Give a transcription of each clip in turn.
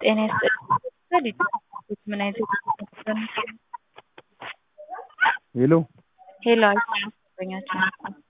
ጤና ይስጥልኝ ምን አይነት ሄሎ ሄሎ አይሰማኛችም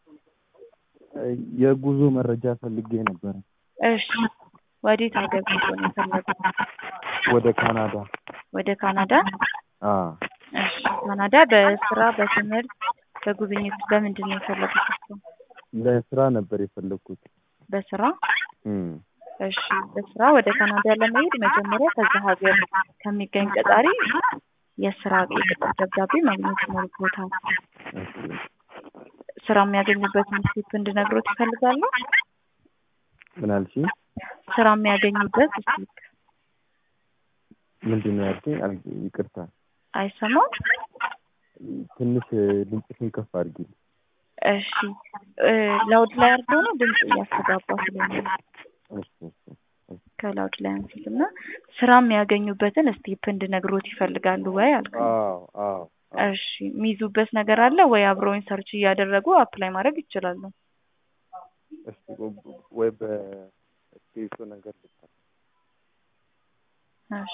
የጉዞ መረጃ ፈልጌ ነበረ። እሺ ወዴት ሀገር ጉዞ ነው የፈለጉት? ወደ ካናዳ። ወደ ካናዳ? አ እሺ ካናዳ በስራ በትምህርት በጉብኝት በምንድን ነው የፈለጉት? እሱ ለስራ ነበር የፈለግኩት። በስራ እም እሺ በስራ ወደ ካናዳ ለመሄድ መጀመሪያ ከዛ ሀገር ከሚገኝ ቀጣሪ የስራ የቅጥር ደብዳቤ ማግኘት ይኖርቦታል። እሺ ስራ የሚያገኙበትን ስቴፕ እንድነግሮት ይፈልጋሉ? ምን አልሽኝ? ስራ የሚያገኙበት ስቴፕ ምንድን ነው ያልሽኝ? አል- ይቅርታ አይሰማም? ትንሽ ድምፅሽን ከፍ አድርጊ። እሺ እ ላውድ ላይ አድርገው ነው ድምፅ እያስተጋባ ስለሆነ እሺ እሺ እሺ። ከላውድ ላይ አንስትና ስራ የሚያገኙበትን ስቴፕ እንድነግሮት ይፈልጋሉ ወይ አልኩ። አዎ አዎ አዎ። እሺ የሚይዙበት ነገር አለ ወይ? አብረውኝ ሰርች እያደረጉ አፕላይ ማድረግ ይችላሉ። እስቲ ወ- ወይ በስቴቱ ነገር ልታ እሺ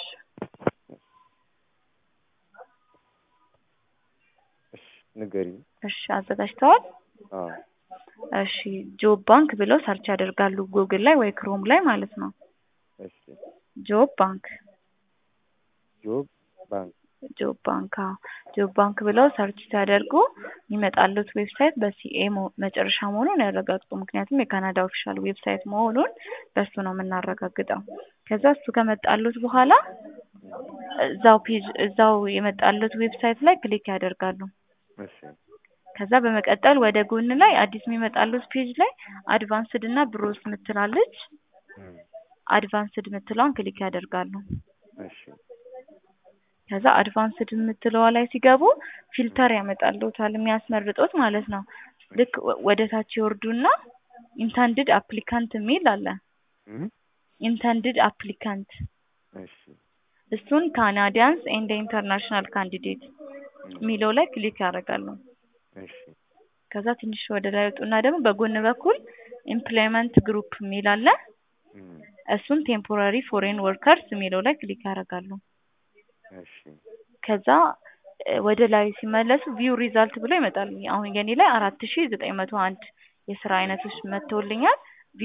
እሺ ንገሪኝ። እሺ አዘጋጅተዋል? አዎ እሺ ጆብ ባንክ ብለው ሰርች ያደርጋሉ ጉግል ላይ ወይ ክሮም ላይ ማለት ነው። እሺ ጆብ ባንክ ጆብ ባንክ ጆብ ባንክ አዎ ጆብ ባንክ ብለው ሰርች ሲያደርጉ የሚመጣሉት ዌብሳይት በሲኤ መሆ- መጨረሻ መሆኑን ያረጋግጡ። ምክንያቱም የካናዳ ኦፊሻል ዌብሳይት መሆኑን በሱ ነው የምናረጋግጠው። ከዛ እሱ ከመጣሉት በኋላ እዛው ፔጅ እዛው የመጣሉት ዌብሳይት ላይ ክሊክ ያደርጋሉ። እሺ ከዛ በመቀጠል ወደ ጎን ላይ አዲስ የሚመጣሉት ፔጅ ላይ አድቫንስድ እና ብሮስ ምትላለች እም አድቫንስድ ምትለዋን ክሊክ ያደርጋሉ። እሺ ከዛ አድቫንስድ የምትለዋ ላይ ሲገቡ ፊልተር ያመጣልዎታል የሚያስመርጡት ማለት ነው። ልክ ወ- ወደ ታች ይወርዱና ኢንተንድድ አፕሊካንት የሚል አለ። እም ኢንተንድድ አፕሊካንት እሺ እሱን ካናዲያንስ ኤንድ ኢንተርናሽናል ካንዲዴት የሚለው ላይ ክሊክ ያደርጋሉ። እሺ ከዛ ትንሽ ወደ ላይ ወጡና ደግሞ በጎን በኩል ኤምፕሎይመንት ግሩፕ የሚል አለ። እም እሱን ቴምፖራሪ ፎሬን ወርከርስ የሚለው ላይ ክሊክ ያደርጋሉ። እሺ ከዛ እ ወደ ላይ ሲመለሱ ቪው ሪዛልት ብሎ ይመጣል። አሁን የኔ ላይ አራት ሺ ዘጠኝ መቶ አንድ የስራ አይነቶች መጥተውልኛል።